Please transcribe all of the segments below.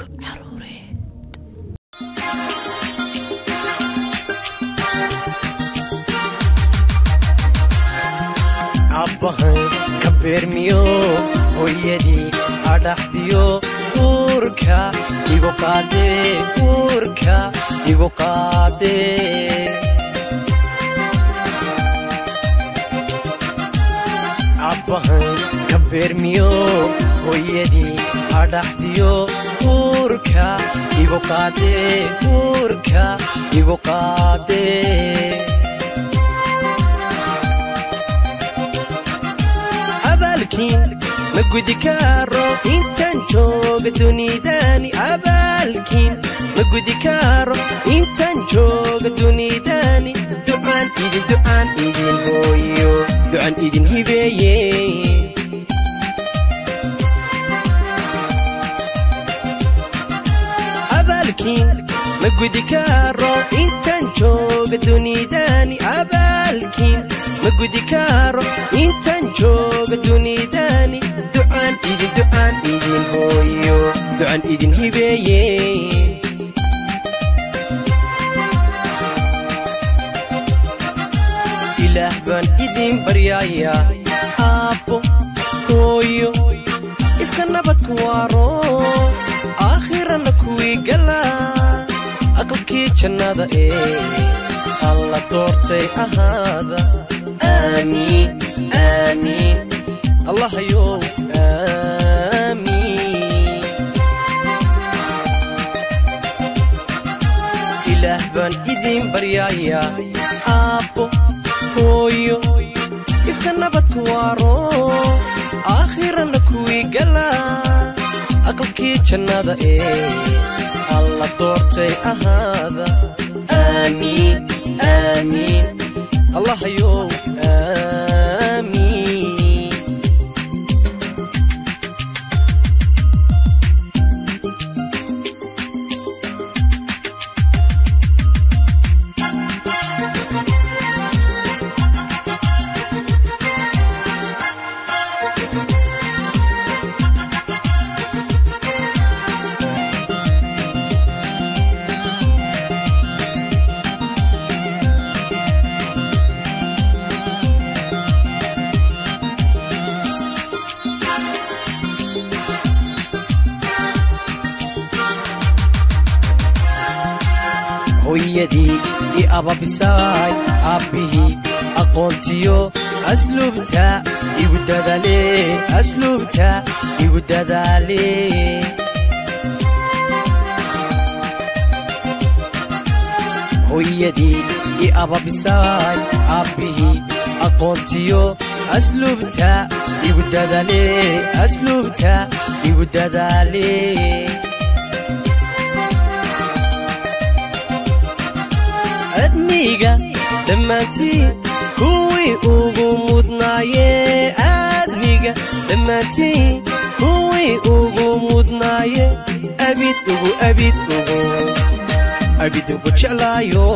caruureed abbahan ka beermiyo hooyadii adhaxdiyo uurka igu qaadee uurka igu qaadee abbahan ka beermiyo hooyadii adhaxdiyo uurka igu qaadee uurka igu qaadee abaalkiin ma gudi karo intaan jooga dunidani abaalkiin ma gudi karo intaan jooga dunidani ducaan idin ducaan idin hooyo ducaan idin hibeeye abaalkiin ma gudi karo intaan jooga dunidani abaalkiin ma gudi karo intaan jooga dunidani ducaan idin ducaan idin hooyo ducaan idin hibeeye ilaah baan idin baryaaya aabbo hooyo ifka nabadku waaro aakhirana kuwii gala aqalkii jannada ee alla doortay ahaada aamiin aamiin allahayow aamiin ilaah baan idin baryaaya aabbo hooyo ifka nabadku waaro aakhirana kuwii gala aqalkii jannada ee alla doortay ahaada aamiin aamiin allahayow aamiin hooyadii i ababisaay aabbihii aqoontiyo asluubta igu dadaale asluubta igu dadaale hooyadii i ababisaay aabbihii aqoontiyo asluubta igu dadaale asluubta igu dadaale admiga dhammaantiin kuwii ugu mudnaaye aadmiga dhammaantiin kuwii ugu mudnaaye abid ugu abid ugu abid ugu jeclaayo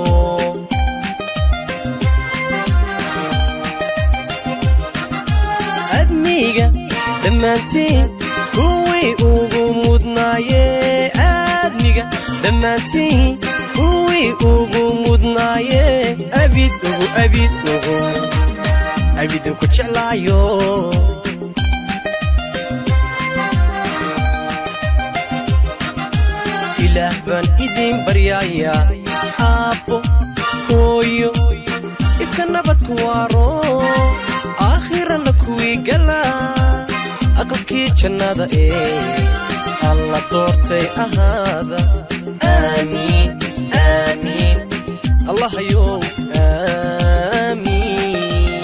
admiga dhammaantiin kuwii ugu mudnaaye aadmiga dhammaantiin kuwii ugu mudnaaye abid ugu abid ugu abid ugu jeclaayo ilaah baan idin baryaaya aabbo hooyo ifka nabadku waaro aakhirana kuwii gala aqalkii jannada ee alla doortay ahaada aamiin aamiin allahayow aamiin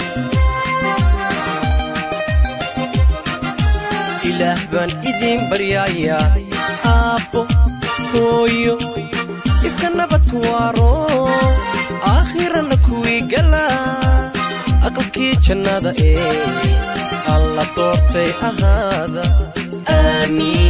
ilaah baan idin baryaaya aabbo hooyo ifka nabadku waaro aakhirana kuwii gala aqalkii jannada ee alla doortay ahaada aamiin